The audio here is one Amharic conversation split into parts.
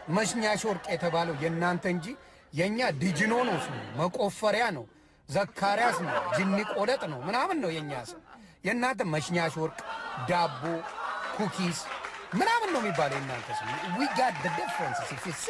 መሽኛሽ ወርቅ የተባለው የእናንተ እንጂ የእኛ ድጅኖ ነው ስሙ፣ መቆፈሪያ ነው፣ ዘካርያስ ነው፣ ጅኒ ቆለጥ ነው ምናምን ነው የእኛ ስም። የእናንተ መሽኛሽ ወርቅ፣ ዳቦ፣ ኩኪስ ምናምን ነው የሚባለው የእናንተ ስም። ዊ ጋት ደ ዲፍረንስ ኢፍ ዩ ሲ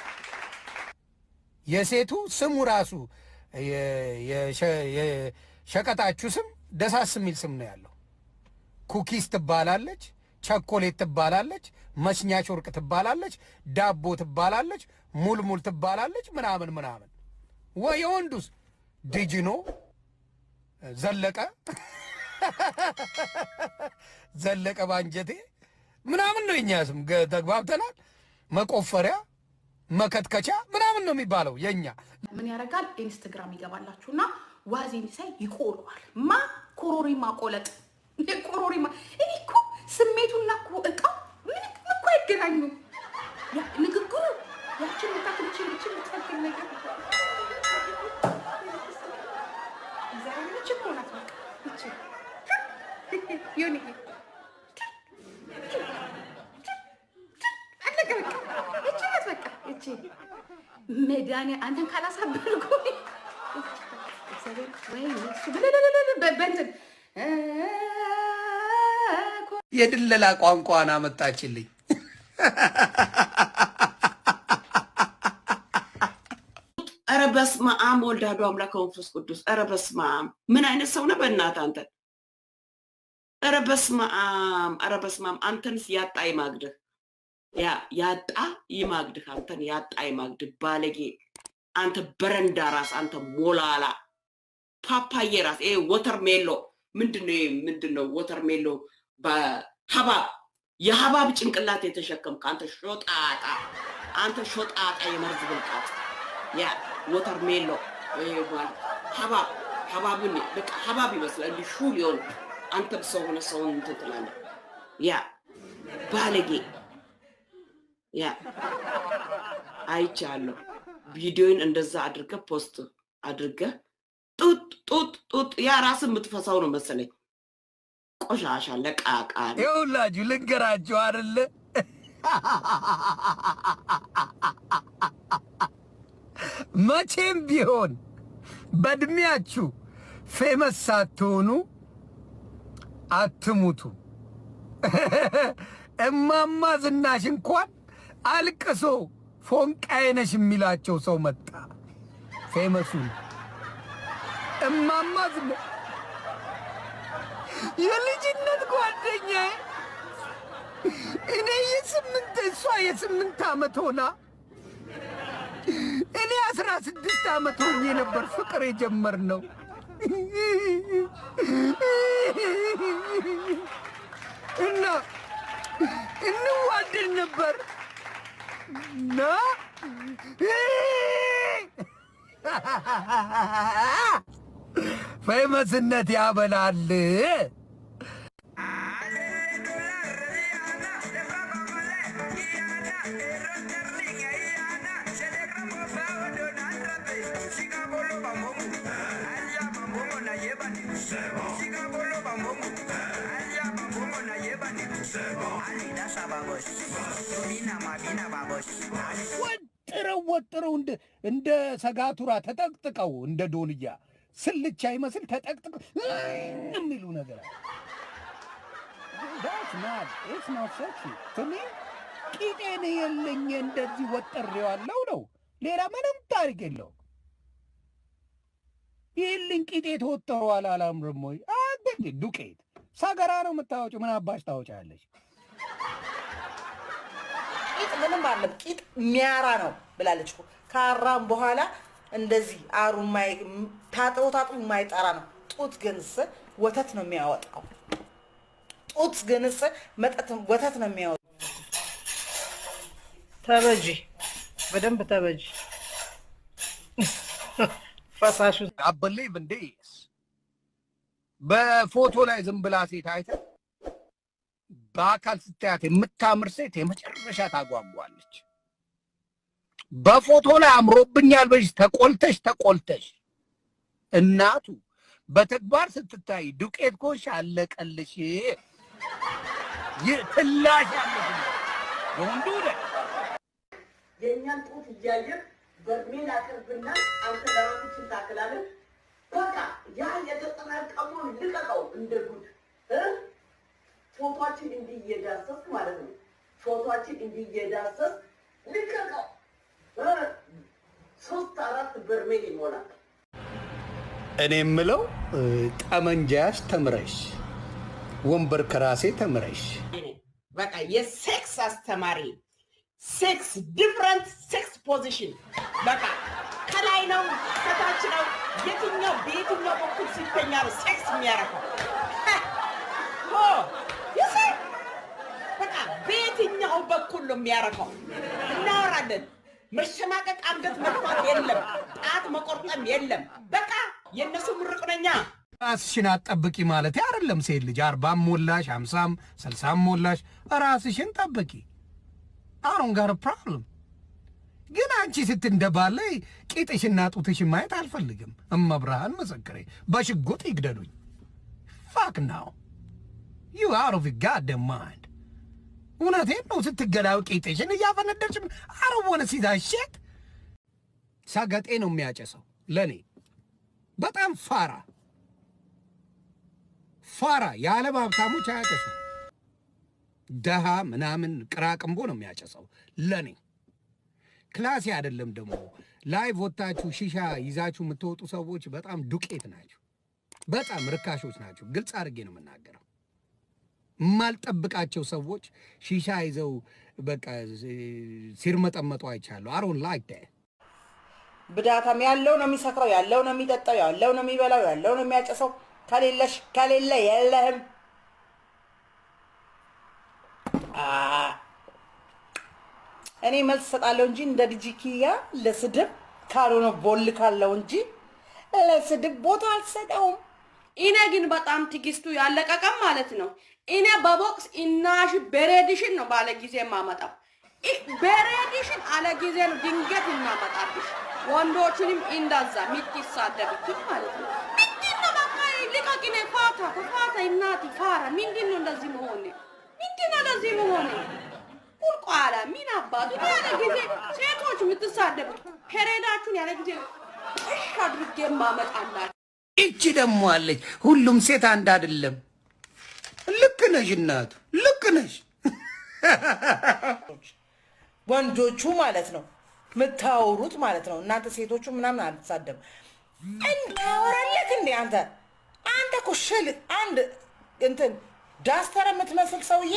የሴቱ ስሙ ራሱ የ- የሸ- የሸቀጣችሁ ስም ደሳስ የሚል ስም ነው ያለው። ኩኪስ ትባላለች፣ ቸኮሌት ትባላለች፣ መሽኛች ወርቅ ትባላለች፣ ዳቦ ትባላለች፣ ሙልሙል ትባላለች፣ ምናምን ምናምን። ወይ የወንዱስ ድጅኖ ዘለቀ ዘለቀ ባንጀቴ ምናምን ነው የኛ ስም። ገ- ተግባብተናል። መቆፈሪያ መከትከቻ ምናምን ነው የሚባለው የኛ ምን ያደርጋል? ኢንስትግራም ይገባላችሁና ዋዜን ሳይ ይቆለዋል። ማ ኮሮሪማ ቆለጥ ኮሮሪማ። እኔ እኮ ስሜቱና እኮ እቃው ምን እኮ አይገናኙም። ያ ንግግሩ ያችን ምታክል ችን ችን ምታክል ነገር እግዚአብሔር ይህች እኮ ናት። በቃ ይህች ዮኒ አለቀ በቃ ይህች ናት በቃ ይህች መድኃኒ አንተን ካላሳበልኩ እግዚአብሔር ወይ እሱ ብለለለለ በእንትን የድለላ ቋንቋን አመጣችልኝ። ኧረ በስመ አብ ወልድ አሐዱ አምላክ ወመንፈስ ቅዱስ። ኧረ በስመ አብ ምን አይነት ሰው ነህ በእናትህ አንተ? ኧረ በስመ አብ ኧረ በስመ አብ አንተንስ ያጣ ይማግድህ፣ ያ ያጣ ይማግድህ፣ አንተን ያጣ ይማግድህ። ባለጌ አንተ በረንዳ ራስ፣ አንተ ሞላላ ፓፓዬ ራስ፣ ይሄ ወተር ሜሎ ምንድን ነው? ይሄ ምንድን ነው? ወተር ሜሎ በሀባብ የሀባብ ጭንቅላት የተሸከምክ አንተ ሾጣጣ፣ አንተ ሾጣጣ የመርዝ ብልቃጥ ያ ወተር ሜሎ ይሄ ማለት ሀባብ ሀባብን በቃ ሀባብ ይመስላል እንዲህ ሹል የሆነ አንተም ሰው ሆነ ሰውን እንትን ትላለህ። ያ ባለጌ ያ አይቻለሁ። ቪዲዮን እንደዛ አድርገህ ፖስት አድርገህ ጡጥ ጡጥ ጡጥ ያ ራስህ የምትፈሳው ነው መሰለኝ። ቆሻሻ ለቃቃል ይኸውላችሁ ልንገራችሁ አይደለ መቼም ቢሆን በእድሜያችሁ ፌመስ ሳትሆኑ አትሙቱ። እማማ ዝናሽ እንኳን አልቅሶ ፎንቃዬ ነሽ የሚላቸው ሰው መጣ። ፌመሱን እማማ ዝና የልጅነት ጓደኛዬ እኔ የስምንት እሷ የስምንት ዓመት ሆና እኔ አስራ ስድስት ዓመት ሆኜ ነበር ፍቅር የጀመርነው። እና እንዋደድ ነበር እና ፌመስነት ያበላል። ወጥረው ወጥረው እንደ እንደ ሰጋቱራ ተጠቅጥቀው እንደ ዶንያ ስልቻ ይመስል ተጠቅጥቀው የሚሉ ነገር አለ። That's not, it's not sexy to me. ቂጤን የለኝ እንደዚህ ወጥሬዋለሁ ነው። ሌላ ምንም ታሪክ የለው። ይህልኝ ቂጤ ተወጥረዋል አላምርም ወይ? አንተ ዱቄት ሰገራ ነው የምታወጪው። ምን አባሽ ታወጫለሽ? ቂጥ ምንም አለም ቂጥ የሚያራ ነው ብላለች እኮ። ካራም በኋላ እንደዚህ አሩ የማይ- ታጥቦ ታጥቦ የማይጠራ ነው። ጡት ግንስ ወተት ነው የሚያወጣው። ጡት ግንስ መጠጥ ወተት ነው የሚያወጣው። ተበጂ፣ በደንብ ተበጂ። ፈሳሹ I believe in this. በፎቶ ላይ ዝም ብላ ሴት አይተህ በአካል ስታያት የምታምር ሴት የመጨረሻ ታጓጓለች። በፎቶ ላይ አምሮብኛል በሽ ተቆልተሽ ተቆልተሽ እናቱ በተግባር ስትታይ ዱቄት ኮሽ አለቀልሽ። ይህ ትላሽ ያለሽ የወንዱ ነ የእኛን ጡት እያየን በርሜል አቅርብና አንተ ለራስችን ታክላለን። በቃ ያ የተጠራቀመውን ልቀቀው እንደ ጉድ እ? ፎቶችን እንዲህ እየዳሰስ ማለት ነው። ፎቶችን እንዲህ እየዳሰስ ልቀቀው እ? ሶስት አራት በርሜል ይሞላል። እኔ የምለው እ፣ ጠመንጃሽ ተምረሽ ወንበር ከራሴ ተምረሽ በቃ የሴክስ አስተማሪ ሴክስ ዲፍረንት ሴክስ ፖዚሽን በቃ ከላይ ነው ከታች ነው የትኛው በየትኛው በኩል ሲተኛ ነው ሴክስ የሚያረፈው ሆ ይሴ በቃ በየትኛው በኩል ነው የሚያረፈው እናወራለን መሸማቀቅ አንገት መጥፋት የለም ጣት መቆርጠም የለም በቃ የእነሱ ምርቅ ነኛ ራስሽን አትጠብቂ ማለት አይደለም። ሴት ልጅ አርባም ሞላሽ አምሳም ስልሳም ሞላሽ ራስሽን ጠብቂ። አሁን ጋር ፕሮብለም ግን አንቺ ስትንደባለይ ቂጥሽና ጡትሽን ማየት አልፈልግም። እመብርሃን ምስክሬ በሽጉጥ ይግደሉኝ። ፋክ ናው ዩ አውት ኦፍ ጋደም ማይንድ። እውነቴን ነው። ስትገላው ቂጥሽን እያፈነደርሽ አረወነ ሲዛ ሼት ሰገጤ ነው የሚያጨሰው ለእኔ በጣም ፋራ ፋራ የዓለም ሀብታሞች አያጨሱ። ደሃ ምናምን ቅራቅንቦ ነው የሚያጨሰው። ለኔ ክላሴ አይደለም። ደግሞ ላይቭ ወጥታችሁ ሺሻ ይዛችሁ የምትወጡ ሰዎች በጣም ዱቄት ናቸው። በጣም ርካሾች ናቸው። ግልጽ አድርጌ ነው የምናገረው። የማልጠብቃቸው ሰዎች ሺሻ ይዘው በቃ ሲርመጠመጡ አይቻለሁ። አሮን ላይክ ዳት ብዳታም ያለው ነው የሚሰክረው፣ ያለው ነው የሚጠጣው፣ ያለው ነው የሚበላው፣ ያለው ነው የሚያጨሰው። ከሌለሽ ከሌለ የለህም። አ፣ እኔ መልስ እሰጣለሁ እንጂ እንደ ልጅ ኪያ ለስድብ ካልሆነ ቦል ካለው እንጂ ለስድብ ቦታ አልሰጠውም። እኔ ግን በጣም ትግስቱ ያለቀቀም ማለት ነው። እኔ በቦክስ እናሽ በሬዲሽን ነው ባለ ጊዜ የማመጣው። ኢ- በሬዲሽን አለ ጊዜ ነው ድንገት እናመጣብሽ። ወንዶችንም እንደዛ የምትሳደብብኝ ማለት ነው። ምንድን ነው በቃ ልቀቂኔ፣ ፋታ ፋታ፣ እናቲ ፋራ። ምንድን ነው እንደዚህ መሆኔ? ምንድን ነው እንደዚህ መሆኔ? ቁልቋላ ምን አባቱ ያለ ጊዜ ሴቶች የምትሳደቡ ፔሬዳችሁን ያለ ጊዜ እሽ አድርጌ ማመጣላችሁ ይቺ ደግሞ አለች። ሁሉም ሴት አንድ አይደለም። ልክ ነሽ እናቱ፣ ልክ ነሽ። ወንዶቹ ማለት ነው የምታወሩት ማለት ነው። እናንተ ሴቶቹ ምናምን አልተሳደብ እንዳወራለክ እንዴ አንተ አንተ እኮ ሽል አንድ እንትን ዳስተር የምትመስል ሰውዬ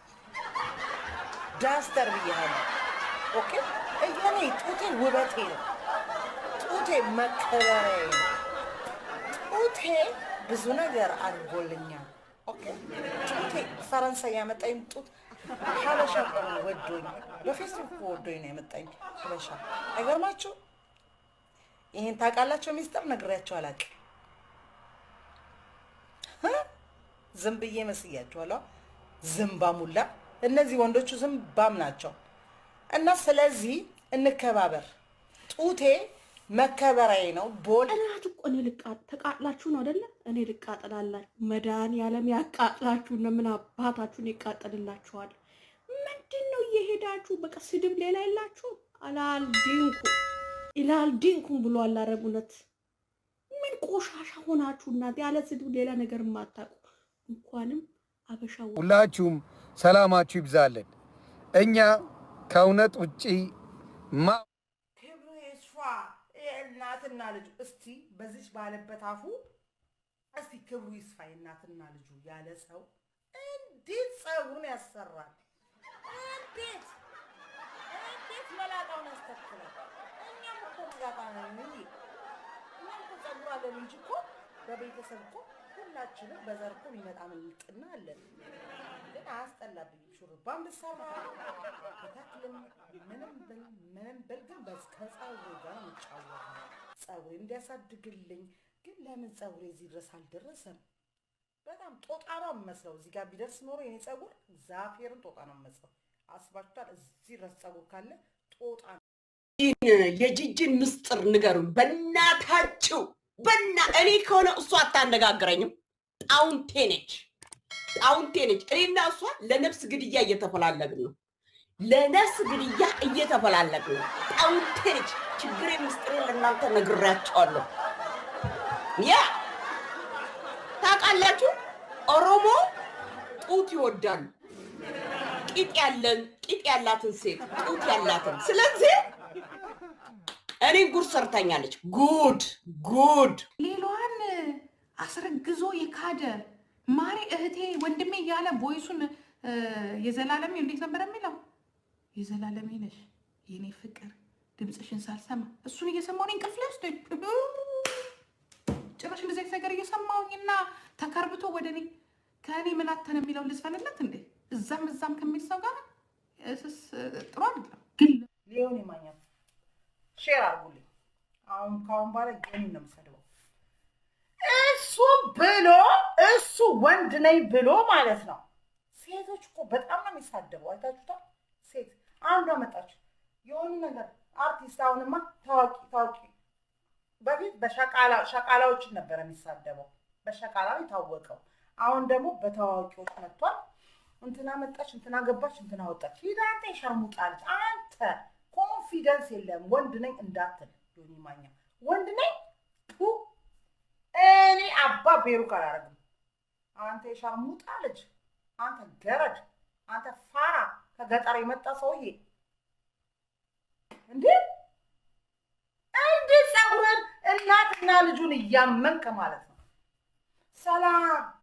ዳስተር ብያለሁ። ኦኬ እኔ ጡቴ ውበቴ ነው። ጡቴ መከበሪያዬ ነው። ጡቴ ብዙ ነገር አድርጎልኛል። ኦኬ ጡቴ ፈረንሳይ ያመጣኝ ጡት ሀበሻ እኮ ነው ወዶኝ፣ በፌስቡክ እኮ ወዶኝ ነው ያመጣኝ ሀበሻ። አይገርማችሁ? ይሄን ታውቃላችሁ? ሚስጥር ነግሬያቸው አላውቅም። እ? ዝም ብዬ መስያችኋለሁ። ዝምባም ሁላ እነዚህ ወንዶቹ ዝምባም ናቸው። እና ስለዚህ እንከባበር። ጡቴ መከበሪያዬ ነው። ቦል ጠላት እኮ እኔ ልቃጥ ተቃጥላችሁ ነው አይደለ? እኔ ልቃጠላላችሁ። መድኃኒዓለም ያቃጥላችሁ ነው። ምን አባታችሁን ይቃጠልላችኋል? ምንድን ነው እየሄዳችሁ በቃ ስድብ ሌላ የላችሁ። አላልዲንኩ ኢላልዲንኩም ብሎ አላረብ እውነት ምን ቆሻሻ ሆናችሁ እናት ያለ ስድብ ሌላ ነገር የማታውቁ እንኳንም አበሻ ሁላችሁም ሰላማችሁ ይብዛለን። እኛ ከእውነት ውጪ ማ ክብሩ ይስፋ የእናትና ልጁ እስቲ በዚች ባለበት አፉ እስቲ ክብሩ ይስፋ የእናትና ልጁ ያለ ሰው እንዴት ጸጉሩን ያሰራል? እንዴት እንዴት መላጣውን ያስተክላል? እኛም እኮ መላጣ ነን እንጂ እኛም እኮ ጸጉር አለን እንጂ እኮ በቤተሰብ እኮ ሁላችንም በዘር እኮ የሚመጣ ምልጥና አለን። ግን አያስጠላብኝም። ሹሩባም ብሰራ በተክልም ምንም ብል ምንም ብል ግን በስ- ከጸጉሬ ጋር እንጫወት ጸጉሬ እንዲያሳድግልኝ ግን ለምን ጸጉሬ እዚህ ድረስ አልደረሰም? በጣም ጦጣ ነው የምመስለው። እዚህ ጋር ቢደርስ ኖሮ የኔ ጸጉር ዛፌርን ጦጣ ነው የምመስለው። አስባችኋል? እዚህ ድረስ ጸጉር ካለ ጦጣ ነው። የጂጂን ምስጢር ንገሩን በእናታችሁ። በና እኔ ከሆነ እሷ አታነጋግረኝም። ጣውንቴ ነች፣ ጣውንቴ ነች። እኔና እሷ ለነፍስ ግድያ እየተፈላለግን ነው። ለነፍስ ግድያ እየተፈላለግ ነው። ጣውቴች ችግሬ ምስጢሬ ለእናንተ ነግሬያቸዋለሁ። ያ ታውቃላችሁ፣ ኦሮሞ ጡት ይወዳሉ። ቂጥ ያለን ቂጥ ያላትን ሴት ጡት ያላትን። ስለዚህ እኔ ጉድ ሰርታኛለች። ጉድ ጉድ ሌላዋን አስረግዞ የካደ ማሪ እህቴ ወንድሜ እያለ ቮይሱን እ፣ የዘላለሜ እንዴት ነበር የሚለው? የዘላለሜ ነሽ የኔ ፍቅር ድምፅሽን ሳልሰማ እሱን እየሰማሁኝ እንቅልፍ ላይ ወስዶኝ ጭራሽ እንደዚህ አይነት ነገር እየሰማሁኝና ተከርብቶ ወደ እኔ ከእኔ ምን አተን የሚለውን ልዝፈንለት እንዴ? እዛም እዛም ከሚል ሰው ጋር እስስ ጥሩ አይደለም ግን ሊሆን ይማኛል። ሼር አድርጉልኝ። አሁን ካሁን በኋላ ዮኒ ነው የምሰድበው። እሱ ብሎ እሱ ወንድ ነኝ ብሎ ማለት ነው። ሴቶች እኮ በጣም ነው የሚሳደበው። አይታችሁታል። ሴት አንዷ መጣች የሆኑ ነገር አርቲስት፣ አሁንማ ታዋቂ ታዋቂ በፊት በሸቃላ ሸቃላዎችን ነበር የሚሳደበው፣ በሸቃላ የታወቀው። አሁን ደግሞ በታዋቂዎች መጥቷል። እንትና መጣች፣ እንትና ገባች፣ እንትና ወጣች። ሂድ አንተ የሸርሙጣ ልጅ አንተ ኮንፊደንስ የለም ወንድ ነኝ እንዳትል። ዮኒ ማኛ ወንድ ነኝ ቱ እኔ አባ ቤሩክ አላረግም። አንተ የሸርሙጣ ልጅ አንተ ገረድ፣ አንተ ፋራ ከገጠር የመጣ ሰውዬ እንዴ! እንዴት ፀጉርን እናትና ልጁን እያመንክ ማለት ነው። ሰላም